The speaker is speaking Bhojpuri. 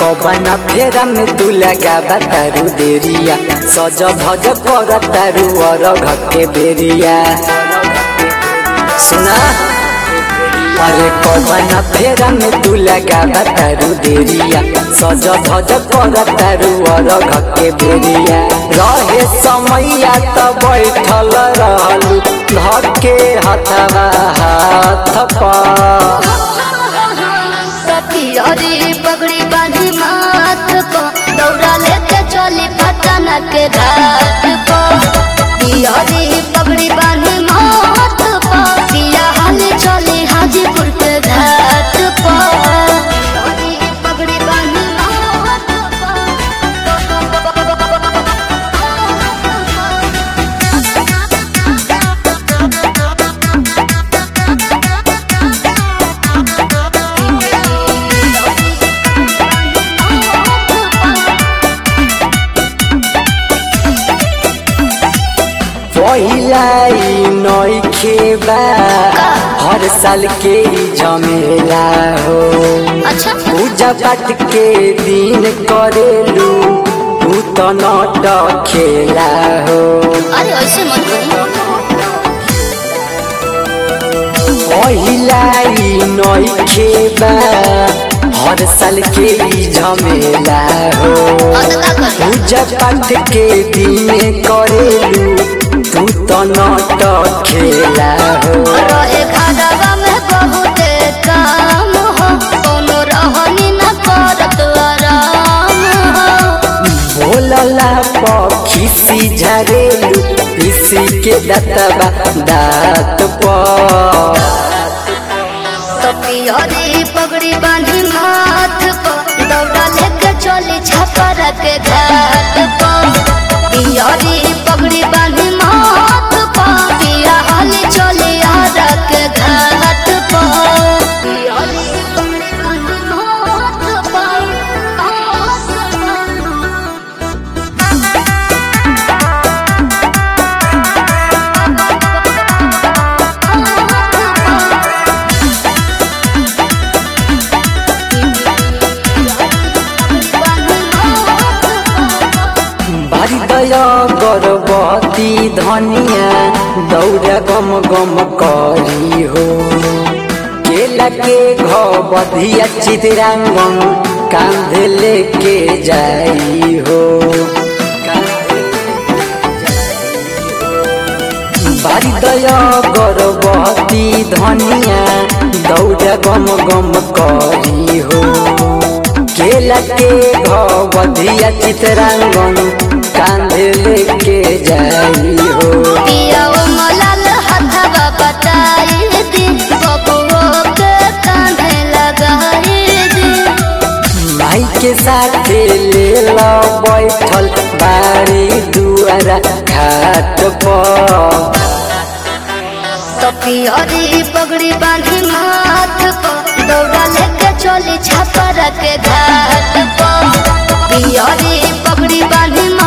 कबना फेरा में तू लगा तारू देरिया सज भज कर तारू और घके बेरिया सुना अरे कबना फेरा में तू लगा तारू देरिया सज भज कर तारू और घके बेरिया रहे समैया त बैठल रहलू धके हथवा हाथ पर पियरी पगड़ी बांधी माथ को दौड़ा लेके चली पटना के घाट को पियरी पगड़ी बांधी माथ को पिया हाली चली हाजीपुर के घाट को पियरी पगड़ी बांधी माथ पहिलाई नइखे बा हर साल के ही झमेला हो अच्छा पूजा पाठ के दिन करेलू तू तो नट खेला हो अरे ऐसे मत करी पहिलाई नइखे बा हर साल के ही झमेला हो और तो का करी पूजा पाठ के दिन करेलू तू तो नट खेला हो रहे घरवा में बहुते काम हो कोनो रहनी न करत आराम हो बोलला पखी झरेलू पीसी के दतबा दात पर तो पियरी पगड़ी बांधी माथ को दौड़ा लेके चली छपर के घाट पर पियरी पगड़ी बांधी माथ को पिया हाली चली आरा के घाट पर पियरी पगड़ी बांधी माथ बारी दया गर्भवती धनिया दौड़ा गम गम करी हो केला के घबधिया चितरांगन कांधे लेके जाई हो बारी दया गर्भवती धनिया दौड़ा गम गम करी हो केला के घबधिया चितरांगन कांधे लेके जाई हो पिया ओ मलाल हथवा बटाई दी बबुओ के कांधे लगाई दी माई के साथे ले लो बैठल बारी दुआरा घाट पर तो पियरी पगड़ी बांधी माथ को दौड़ा लेके चली छपर के घाट पर पियरी पगड़ी बांधी